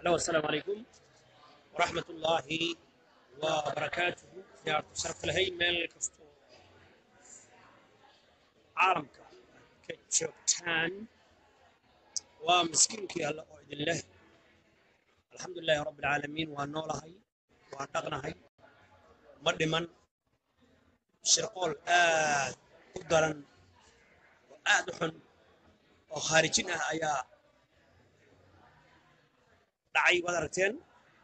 Hello, السلام عليكم ورحمة الله وبركاته يا شرف لهي ميل كستو عالمك كجوبتان ومسكينك هلا أعيد الله الحمد لله رب العالمين ونولهي ودقنهي مدمن شرقول آد قدرا وآد حن وخارجينها أيا dhacay waad aragteen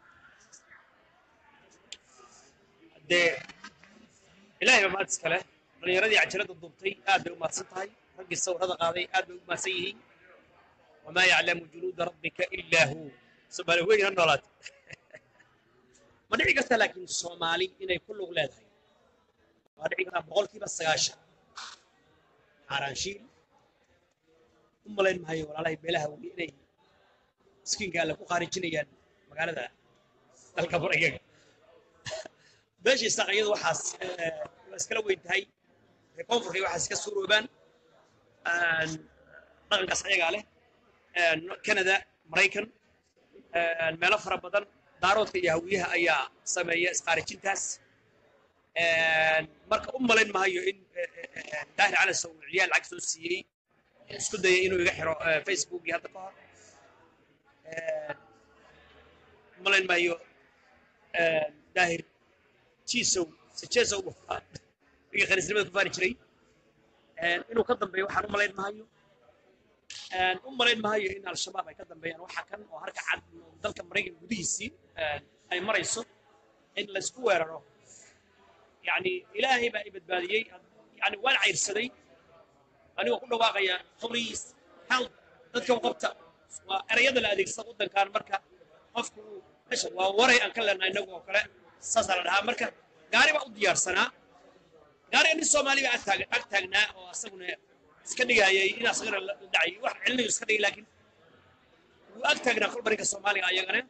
dee ilaahay baa mahad iska leh dhallinyaradii cajalada duubtay aad bay u mahadsan tahay raggii sawirada qaaday aad bay u mahadsan yihiin wamaa yaclamu junuuda rabbika ilaa hu soomaali weyn ha noolaat ma dhici karta laakiin soomaali inay ku lug leedahay waa dhici kartaa boqolkiiba sagaashan xaaraanshiil u malayn maayo walaalahay beelaha weli inay miskiinka alle ku khaarijinayaan magaalada dalka maraykanka beeshii saaqiyadu waxaas waa iskala weyn tahay reer koonfurka iyo waxaas iska suuroobaan dhaqankaas ayagaa leh canada maraykan meelo fara badan daaroodka iyo hawiyaha ayaa sameeya iskhaarijintaas marka u malayn maayo in daahir calas uu ciyaal lacag soo siiyey isku dayay inuu iga xiro facebookii hadda ka hor malayn maayo daahir jiisow sijeesow iga khaniisnimada ku faani jiray inuu ka dambeeyo waxaan u malayn maayo u malayn maayo in al-shabaab ay ka dambeeyaan waxa kan oo harka cad dalka maraykan gudihiisii ay marayso in laysku weeraro yani ilaahay baa i badbaadiyey yani waan cayrsaday anigoo ku dhawaaqaya police help dadka qabta waa erayada la adeegsada waddankan marka qofku mesha waa waray aan ka leenahay inagu oo kale saasaa la dhahaa marka gaari baa u diyaarsanaa gaariga nin soomaali baa agtaag ag taagnaa oo asaguna iska dhigayay in asagana la dhacay wax celinayo iska dhigay laakiin wuu ag taagnaa kolba ninka soomaaliga ayagana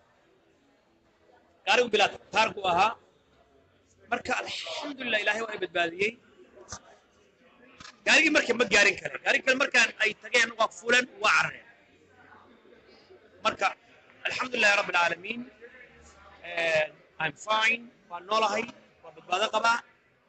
gaarigu bilaa taarku ahaa marka alxamdulilah ilaahay waa i badbaadiyey gaarigii marka ma gaarin kare gaarigi kale markaan ay tageen waa fuleen waa carareen marka alxamdulilahi rabb alcaalamiin i'm fine waan noolahay waa badbaado qabaa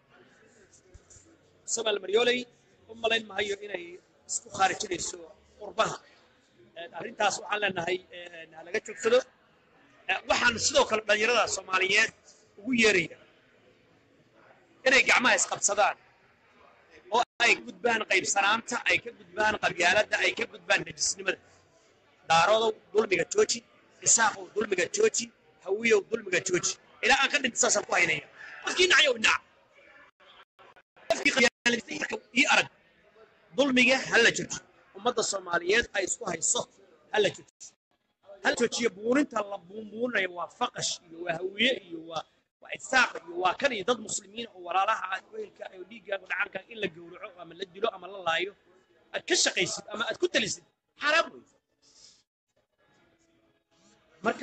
somal maryooley u malayn mahayo inay isku khaarijinayso qurbaha arrintaas waxaan leenahay ha laga joogsado waxaan sidoo kale dhallinyarada soomaaliyeed ugu yeeraya inay gacmaha isqabsadaan oo ay ka gudbaan qaybsanaanta ay ka gudbaan qabyaaladda ay ka gudbaan najisnimada daarodow dulmiga jooji isaaqow dulmiga jooji hawiyow dulmiga jooji ilaa aan ka dhinta saasaan ku haynaya qofkii nacayow nac qofkii qabyaaladda ii arag dulmiga ha la jooji ummadda soomaaliyeed ay isku hayso ha la jooji ha la joojiyo buuninta la buunbuuninayo waa faqash iyo waa hawiye iyo waa waa isaaq iyo waa kan iyo dad muslimiin oo walaalaha weelka iyo dhiiggaaga dhacanka in la gowraco ama la dilo ama la laayo aad ka shaqaysid ama aad ku talisid xaraam wey marka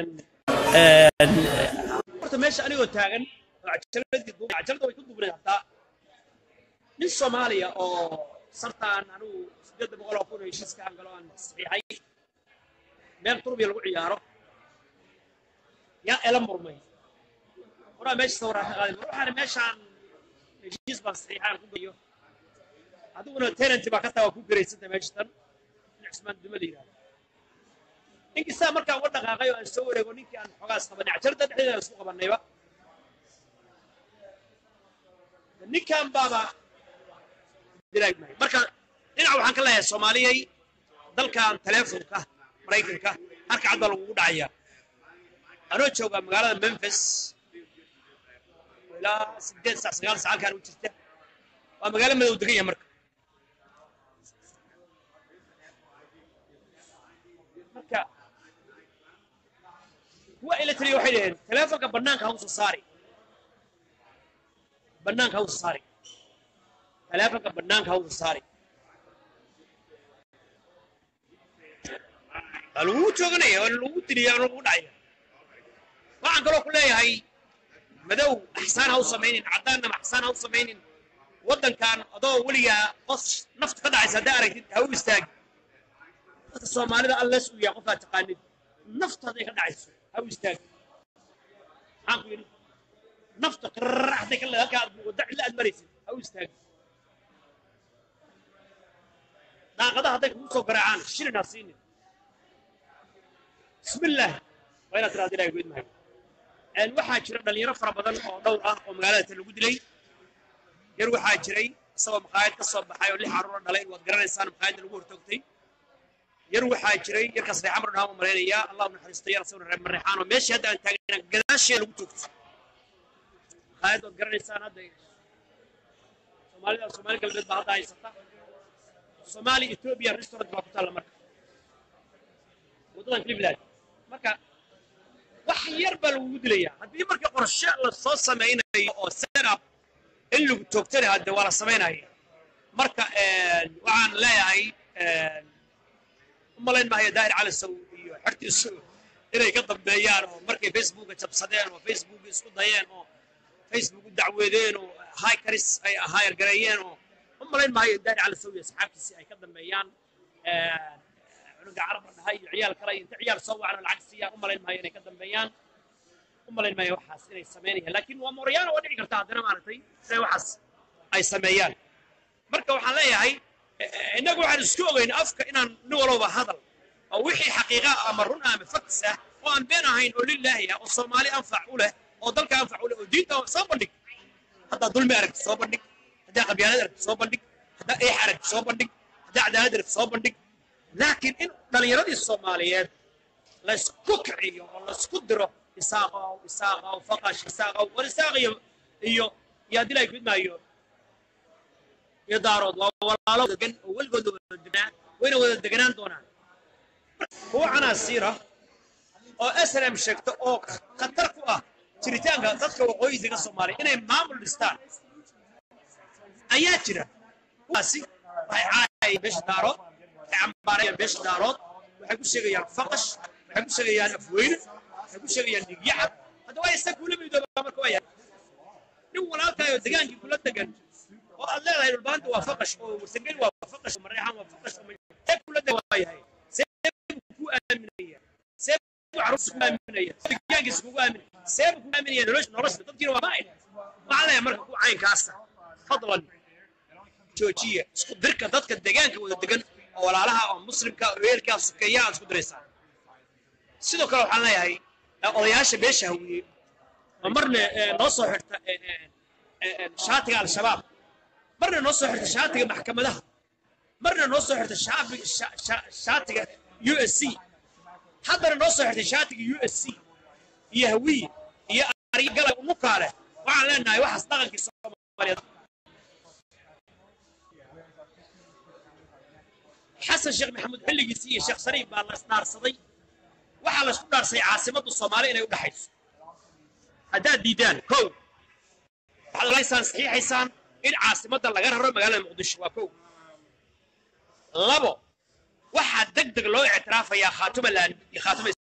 horta meesha anigoo taagan cajalada way ku dubnay hataa nin soomaaliya oo sartaan anigu sideedda boqol oo kun oo heshiiska aan galo aan saxiixay meel turbiya lagu ciyaaro yaa ela murmay horaa meesha sawiraan ka qaaday waxaana meeshaan heshiis baan saxiixaan ku gayo adiguna tenanty baa ka taa waa ku garaysanta meeshatan in cusmaan duma la yidhahdo ninkii saa markaan uga dhaqaaqay oo aan soo wareego ninkii aan xogaas qabanay cajarada dhexdeeda aan isku qabannayba ninkan baaba dilaagmay marka dhinac waxaan ka leeyahay soomaaliyay dalkan teleefonka maraykanka harka cad baa lagugu dhacaya anoo jooga magaalada memphis ilaa sideed saac sagaal sac halkaan u jirta waa magaalo madow degan yahay marka marka kuwa ila taliya waxay dhaheen teleefonka bannaanka hausa saari bannaanka hausa saari teleefonka bannaanka hausa saari waa lagugu jooganaya waa lagugu diliya waa lagugu dhacaya waxaan kaloo ku leeyahay madow axsaan ha u samaynin caddaanna axsaan ha u samaynin waddankan adoo weligaa qos nafta ka dhacaysa haddaa aragtid ha u istaagi dadka soomaalida alles uu yahay qofaa taqaanid nafta hadday ka dhacayso ha u istaag maxaan ku yidhi nafta qirra hadday ka halkaa aad wadda cilla aad maraysid ha u istaag daaqadaha hadday kugu soo garaacaan shilin ha siinin bismillaah waa inaad tiraada ilahay goyd maayo waxaa jira dhalinyaro fara badan oo dhowr ah oo magaalada ta lagu dilay yar waxaa jiray isagoo maqaayad ka soo baxay oo lix carruura dhalay waad garanaysaan maqaayadda lagu hortoogtay yar waxaa jiray yarkaas reexa mar dhahaan u malaynayaa allah u naxariisto yar asagoo reer mareexaan oo meeshii hadda aan taagana gadaashee lagu toogto maqaayad waad garanaysaan hadda soomaalida soomaali galbeed baa hadda haysata soomaali ethiopia restaurant baa ku taalla marka waddadan cleveland marka wax yar baa lagugu dilayaa haddii marka qorshe la soo samaynayo oo setup in lagu toogtana hadde waa la samaynaya marka waxaan leeyahay u malayn maayo daahir cali saw iyo xertiisu inay ka dambeeyaan oo markay facebooka jabsadeen oo facebooka isku dayeen oo facebook u dacweedeen oo hikaris ay hayar gareeyeen oo u malayn maayo daahir cali saw iyo asxaabtiisii ay ka dambeeyaan cunuga carab dhahay iyo ciyaal kale inta ciyaal soo wacan oo lacag siiyaan u malayn maayo inay ka dambeeyaan u malayn maayo waxaas inay samaynayaan laakiin waa mooryaana waa dhici karta haddana maaragtay inay waxaas ay sameeyaan marka waxaan leeyahay innagu waxaan isku ogeyn afka inaan nin walowba hadal oo wixii xaqiiqa ama run ah ama faktis ah oo aan been ahayn oo lilaahi ah oo soomaali anfac u leh oo dalka anfac u leh oo diinta soo bandhig haddaa dulmi aragti soo bandhig haddaa qabyaalad aragti soo bandhig haddaa eex aragti soo bandhig haddaa cadaalad aragti soo bandhig laakiin in dhallinyaradii soomaaliyeed laysku kiciyo oo laysku diro isaaqow isaaqow faqash isaaqow war isaaq iyo iyo iyo haddii laay gudmaayo iyo daarood waa walaalo degan oo weligood wada degnaa wayna wada deganaan doonaan kuwa canaasiira oo snm sheegta oo khatar ku ah jiritaanka dadka waqooyiga soomaaliya inay maamul dhistaan ayaa jira kuwaasi waxay caayayeen beesha daarood waxay cambaarayaan beesha daarood waxay ku sheegayaan faqash waxay ku sheegayaan afweyne waxay ku sheegayaan dhigyacab hadda waa isa kula midoobaa marka waa yahay nin walaalkaayoo degaankii kula degan oo aad leedahay dhulbaanta waa faqash oo warsangeli waa faqash oo mareexaan waa faqash oo see kula degan waa yahay see buu ku aaminaya see buu carruurta ku aaminaya degaankiisa kugu aaminaya see buu ku aaminaya nolosha nolosha dadkiina waa maayn waxaan leeyahay marka ku caynkaasa fadlan joojiya isku dirka dadka degaanka wada degan oo walaalaha oo muslimka oo weelkaa sukeeya aad isku diraysaa sidoo kale waxaan leeyahay odayaasha beesha hawiye oo marna noo soo xirta shaatiga al-shabaab marna noo soo xirta shaatiga maxkamadaha marna noo soo xirta shaatiga u s c haddana noo soo xirtay shaatiga u s c iyo hawiye iyo aryagala umukaale waxaan leenahay waxaas dhaqankii soomaaliyeed xasan sheekh maxamuud xilligiisii iyo sheekh shariif baa la isdhaarsaday waxaa la isku dhaarsay caasimadda soomaaliya inay u dhexayso haddaad diidaan kow waxaad olaysaan saxiixaysaan in caasimadda laga raro magaalada muqdisho waa kow labo waxaa deg deg loo ictiraafayaa khaatuma laan iyo khaatuma